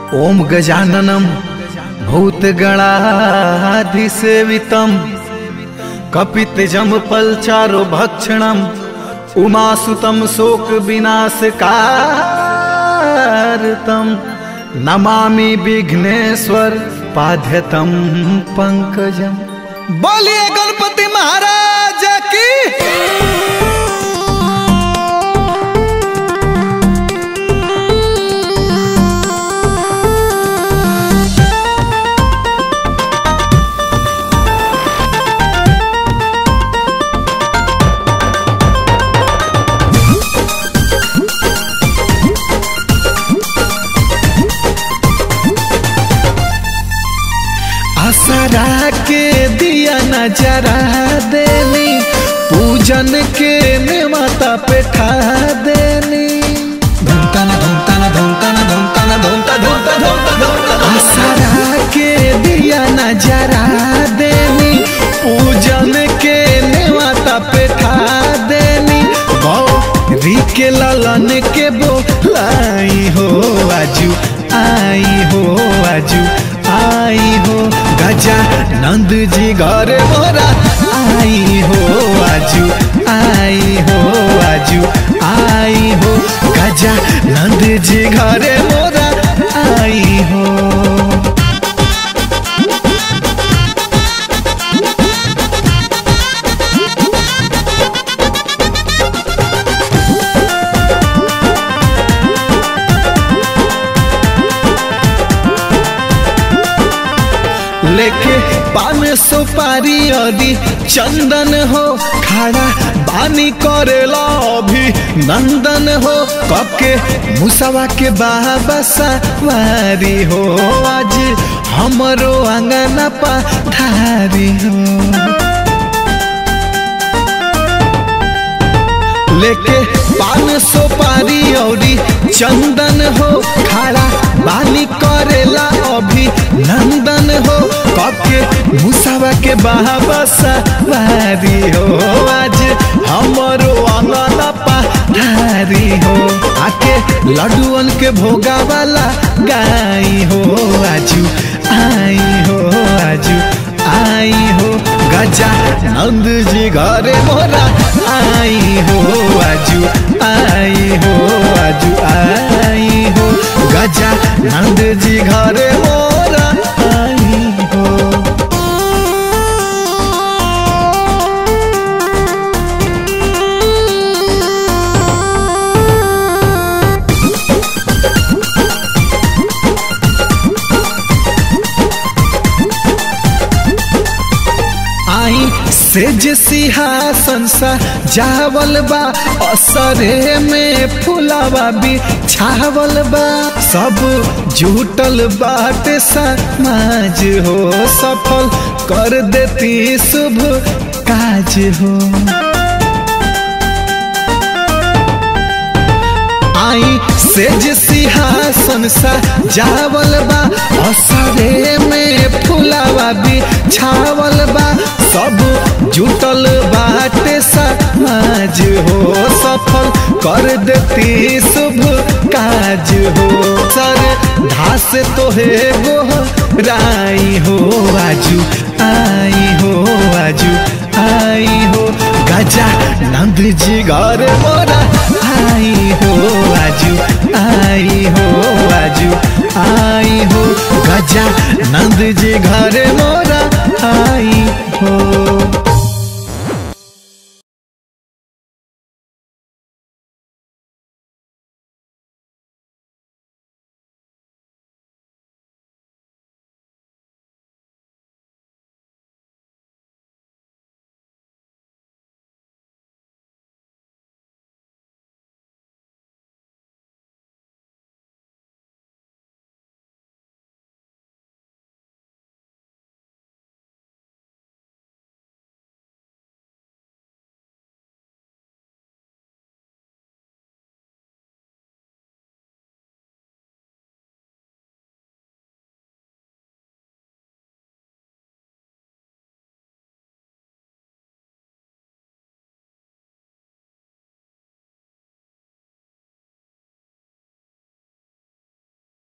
ओम गजाननम भूतगणाधिसेवितम कपितजम पलचारो भक्षणम उमासुतम शोक विनाशकारतम नमामि विघ्नेश्वर पाध्यतम पंकजम बोलिए गणपति महाराज की आसरा के दिया नजरा देनी पूजन के में माता पे ठा देनी धूमता ना धूमता ना धूमता ना धूमता ना धूमता धूमता धूमता धूमता आसरा के दिया नजरा देनी पूजन के में माता पे ठा देनी गौरी के ललन के बोलाई हो आजू आई हो आजू आई हो गजा नंद जी घर मोरा आई हो आजू आई हो आजू आई हो गजा नंद जी घर मोरा आई हो लेके पान सुपारी अदी चंदन हो खड़ा बानी करेला अभी नंदन हो कके मुसवा के बाबा सवारी हो आज हमरो अंगना पा धारी हो लेके पान सुपारी औरी चंदन हो खड़ा बानी करेला अभी नंदन हो कके मुसावा के बाबा सवारी हो आज हमरो अंगना पधारी हो आके लड्डुअन के भोगा वाला गाई हो आजू आई हो आजू आई हो गजा नंद जी घरे मोरा आई हो आजू आई हो आजू आई हो गजा नंद जी घरे मोरा आई हो आई सेज सिंहासन सा जावल बा असरे में फुलावा भी छावल बा सब जुटल बाटे समाज हो सफल कर देती शुभ काज हो आई सेज सिंहासन सा जावल बा असरे में फुलावा भी छावल बा सब जुटल बाटे समाज हो सफल कर देती शुभ काज हो सर धास तोहे गो राई हो आजू आई हो आजू आई हो गजा नंद जी घर मोरा आई हो आजू आई